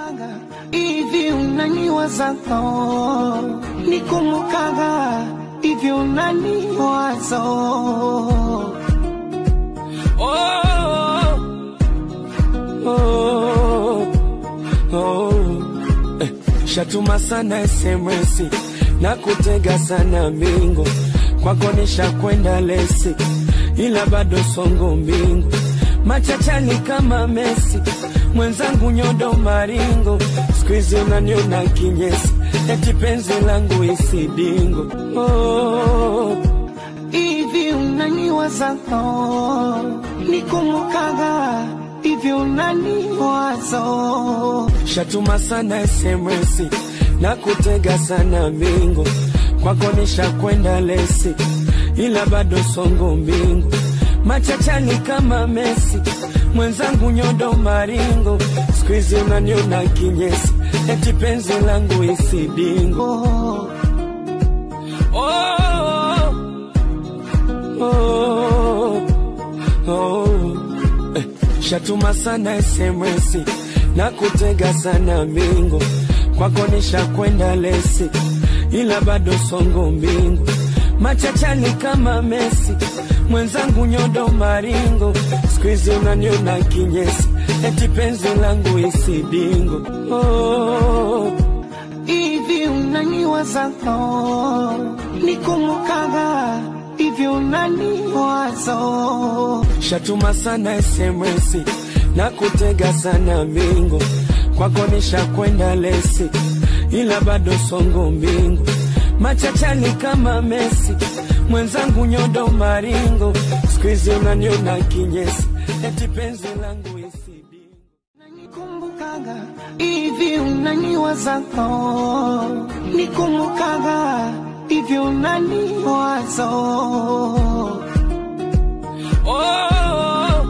Nikumbukaga hivi unaniwazaga, nikumbukaga hivi unaniwaza. Oh, oh, oh. Eh, shatuma sana SMS na kutega sana mingo kwako nishakwenda lesi, ila bado songo mbingu machachani kama Messi mwenzangu nyodo maringo skuizi unaniona kinyesi eti penzi langu isidingo oh. hivi unaniwazaga, nikumbukaga hivi unaniwaza. Shatuma sana SMS na kutega sana mingo kwako nishakwenda lesi, ila bado songo mbingu machachani kama Messi mwenzangu nyodo maringo skuizi unaniona kinyesi eti penzi langu isidingo Oh, oh, oh, oh. Eh, shatuma sana SMS na kutega sana mingo kwako nishakwenda lesi, ila bado songo mbingu machachani kama Messi mwenzangu nyodo maringo skuizi unaniona kinyesi eti penzi langu isidingo oh. hivi unaniwazaga, nikumbukaga hivi unaniwaza. Shatuma sana SMS na kutega sana mingo kwako nishakwenda lesi, ila bado songo mbingu machachani kama Messi mwenzangu nyodo maringo skuizi unaniona kinyesi eti penzi langu isidingo Nikumbukaga hivi unaniwazaga, nikumbukaga hivi unaniwaza. oh,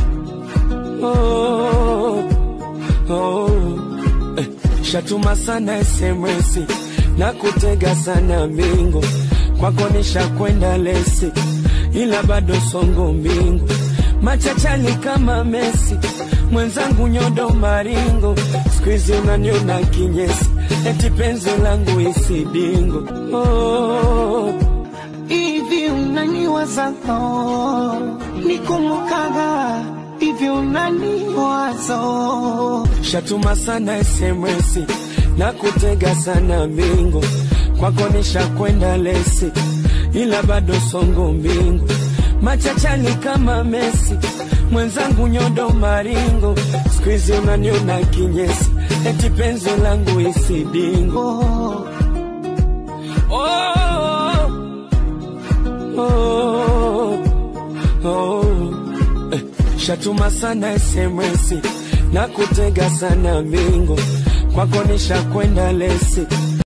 oh, oh. Eh, shatuma sana SMS na kutega sana mingo kwako nishakwenda lesi, ila bado songo mbingu machachani kama Messi mwenzangu nyodo maringo skuizi unaniona kinyesi eti penzi langu isidingo oh. hivi unaniwazaga, nikumbukaga hivi unaniwaza. Shatuma sana SMS na kutega sana mingo kwako nishakwenda lesi, ila bado songo mbingu machachani kama Messi mwenzangu nyodo maringo skuizi unaniona kinyesi eti penzi langu isidingo Oh, oh, oh, oh. Eh, shatuma sana SMS na kutega sana mingo kwako nishakwenda lesi